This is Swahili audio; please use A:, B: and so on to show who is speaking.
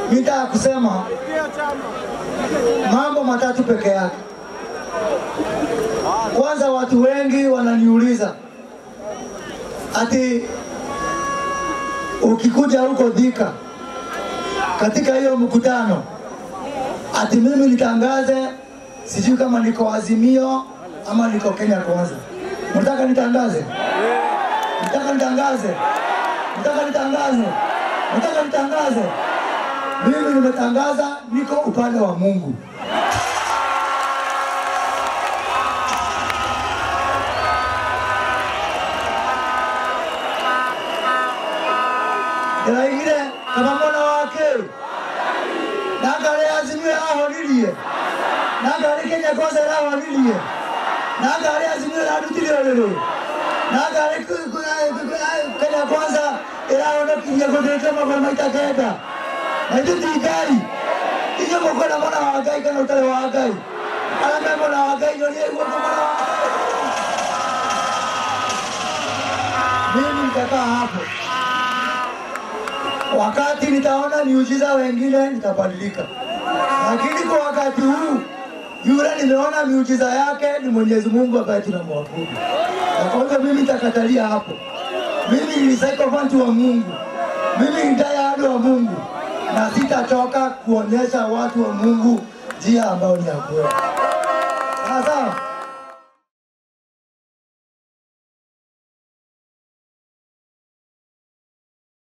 A: nitaka kusema mambo matatu peke yake. Kwanza, watu wengi wananiuliza ati ukikuja huko Thika katika hiyo mkutano, ati mimi nitangaze, sijui kama niko Azimio ama niko Kenya Kwanza. Mtaka nitangaze? Mtaka nitangaze? Mtaka nitangaze? Mtaka nitangaze? Mimi nimetangaza niko upande wa Mungu. Iraigire kama mwana wake nangare Azimio ahonirie nangare Kenya Kwanza arahonirie nangare Azimio ararutire rĩrĩ nangare Kenya Kwanza ĩrahonokirie gũthĩnja magũrũ maita kenda na ithuĩ ti Ngai inyuĩ mũkwenda mwana wa Ngai kana ũtarĩ wa Ngai arĩa me mwena wa Ngai nyonie guoko mwana wa mimi nitakaa hapo wakati nitaona miujiza wengine nitabadilika, lakini kwa wakati huu yule nimeona miujiza yake ni Mwenyezi Mungu ambaye tunamwabudu, na kwa hivyo mimi nitakatalia hapo. Mimi ni sycophant wa Mungu, mimi ni diehard wa Mungu, na sitatoka kuonyesha watu wa Mungu njia ambayo ni ya kweli. Sawa sawa.